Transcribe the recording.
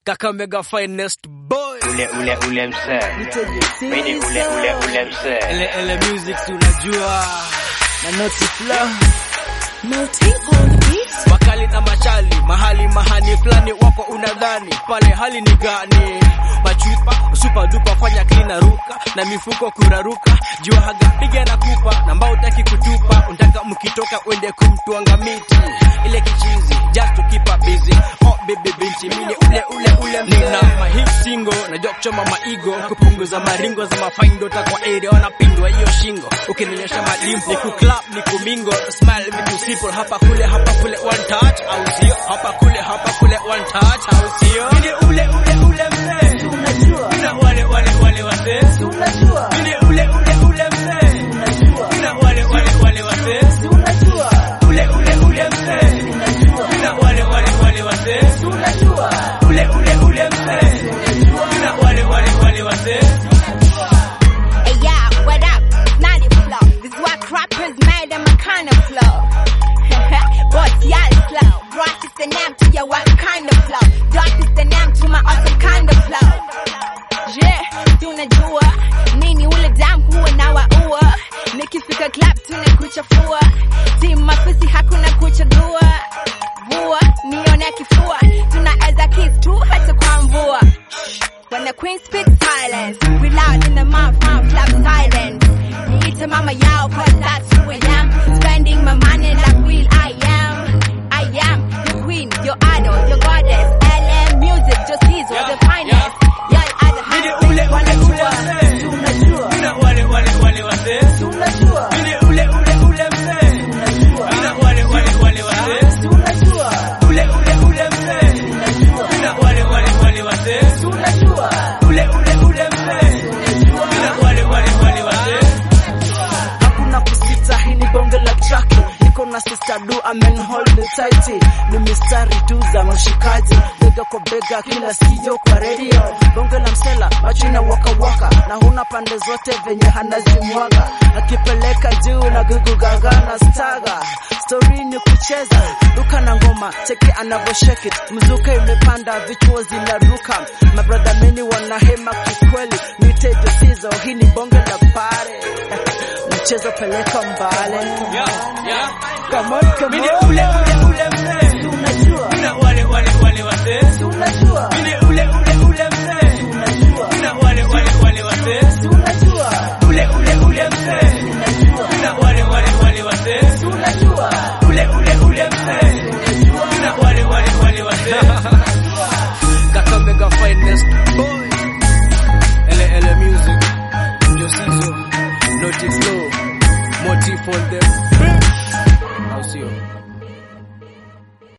Kakamega finest boy. ule ule ule msee mimi ni ule ule ule msee Ele ele music si unajua. na noti flow Makali na machali mahali mahani fulani wako unadhani pale hali ni gani? Machupa super dupa fanya clean ruka na mifuko kuraruka jua haga piga na kupa na mbao utaki kutupa unataka mkitoka uende kumtwanga miti ile kichizi just to keep up busy oh baby binti mimi ule ule ule nina mahit single najua kuchoma maigo kupunguza maringo za mafaindo takwa area wanapindwa hiyo shingo ukinionyesha malimpo ni kuclap ni kumingo smile vitu simple hapa kule hapa kule one touch au sio hapa kule hapa kule one touch au sio mimi ule ule ule mzee unajua na wale wale wale wazee unajua mimi ule ule ule mzee unajua na wale wale wale wazee unajua ule ule ule mzee unajua na wale wale wale wazee unajua ule ule ule mzee na wale wale wale wazee Hey, yeah, what up? It's not a flow. This is what rappers made them a kind of flow. but y'all slow. Brought is the name to your what kind of flow. Dot is the name to my awesome kind of flow. Yeah, tunajua nini ule dam huwa na waua nikifika club tunakuchafua si mafisi hakuna kuchagua vua nione kifua tunaweza kiss tu hata kwa mvua When the queen speaks silence, we loud in the mouth, mouth clap silence. Niite mama yao, cause that's who I am. Spending my money like real I am. I am your queen, your idol, your goddess. LM music, just these were the finest. Y'all are the highest. ule ule ule mzee unajua na wale wale wale wazee unajua mimi ule ule ule mzee unajua na wale wale wale wazee unajua ule ule ule mzee unajua na wale wale wale wazee unajua ule ule ule mzee na wale wale wale wazee hakuna kusita, hii ni bonge la traki. Niko na sister du amen hold me tight, ni mistari tu za mshikaji, bega kwa bega, kila sikio kwa radio. Bonge la msela, macho na waka waka, na huna pande zote venye hanazimwaga, akipeleka juu na gugu gaga na staga. Story ni kucheza duka na ngoma, cheki anavyo shake it, mzuka imepanda, vichuo zinaruka, mabrada mini wanahema kikweli, nitejo sizo, hii ni bonge la pare mchezo peleka mbale yeah yeah come on come mimi on ule ule ule mzee unajua na wale wale wale wazee unajua mimi ule ule ule mzee unajua na wale wale wale wazee unajua ule ule ule mzee na wale wale wale wazee unajua ule ule ule mzee na wale wale wale wazee Kakamega finest boy ele ele music Josizo Naughty flow motive for them au sio